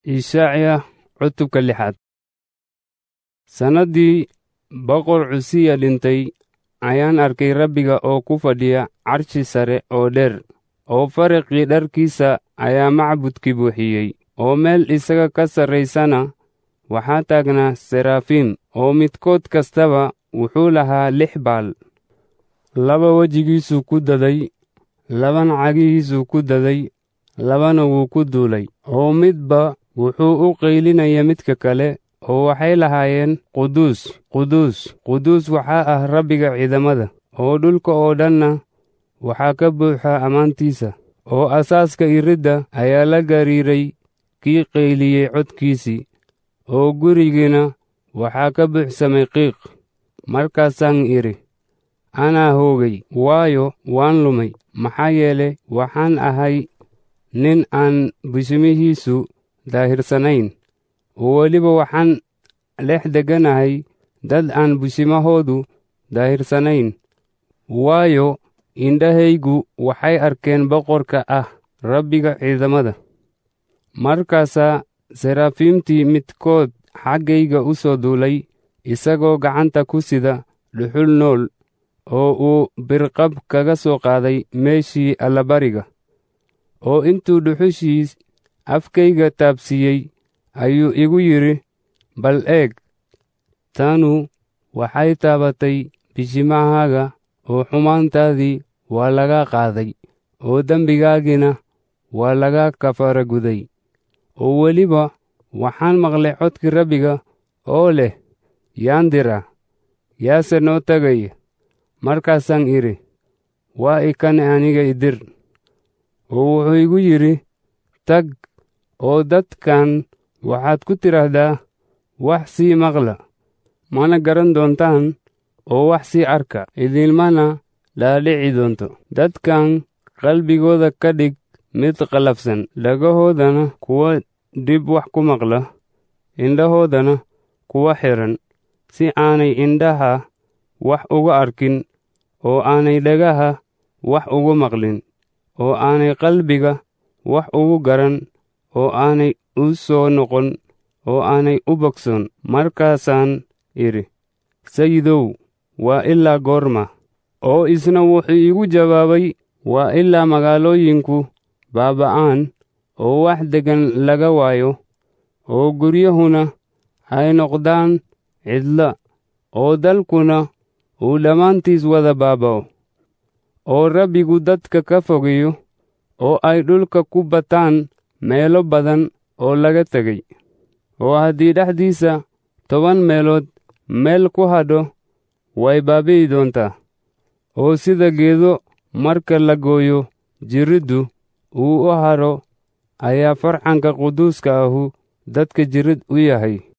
Ishacya cutubka lixaad sannaddii boqor cusiya dhintay ayaan arkay rabbiga oo ku fadhiya carshi sare oo dheer oo faraqii dharkiisa ayaa macbudkii buuxiyey oo meel isaga ka sarraysana waxaa taagnaa seraafiim oo midkood kastaba wuxuu lahaa lix baal laba wejigiisuu ku daday labana cagihiisuu ku daday labana wuu ku duulay oo midba wuxuu u qaylinaya midka kale oo waxay lahaayeen quduus quduus quduus waxaa ah rabbiga ciidamada oo dhulka oo dhanna waxaa ka buuxa ammaantiisa oo asaaska iridda ayaa la gariiray kii qayliyey codkiisii oo gurigiina waxaa ka buuxsamay qiiq markaasaan idhi anaa hoogay waayo waan lumay maxaa yeele waxaan ahay nin aan bishimihiisu daahirsanayn oo weliba waxaan dhex degganahay dad aan bishimahoodu daahirsanayn waayo indhahaygu waxay arkeen boqorka ah rabbiga ciidamada markaasaa seraafiimtii midkood xaggayga u soo duulay isagoo gacanta ku sida dhuxul nool oo uu birqab kaga soo qaaday meeshii allabariga oo intuu dhuxushiis afkayga taabsiiyey ayuu igu yidhi bal eeg tanu waxay taabatay bishimahaaga oo xumaantaadii waa laga qaaday oo dembigaagiina waa laga kafaara guday oo weliba waxaan maqlay codkii rabbiga oo leh yaan diraa yaase noo tegaya markaasaan idhi waa ikane aniga idir oo wuxuu igu yidhi tag oo dadkan waxaad ku tidhaahdaa wax sii maqla mana garan doontaan oo wax sii arka idinmana dhaadhici doonto dadkan qalbigooda ka dhig mid qallafsan dhagahoodana kuwa dib wax ku maqla indhahoodana kuwa xidhan si aanay indhaha wax uga arkin oo aanay dhagaha wax ugu maqlin oo aanay qalbiga wax ugu garan oo aanay u soo noqon oo aanay u bogsoon markaasaan idhi sayidow waa ilaa goorma oo isna wuxuu iigu jawaabay waa ilaa magaalooyinku baaba'aan oo wax deggan laga waayo oo guryahuna ay noqdaan cidla oo dalkuna uu dhammaantiis wada baaba'o oo rabbigu dadka ka fogeeyo oo ay dhulka ku bataan meelo badan oo laga tegay oo haddii dhexdiisa toban meelood meel ku hadho way baabi'i doontaa oo sida geedo marka la gooyo jiriddu uu u hadho ayaa farcanka quduuska ahu dadka jirid u yahay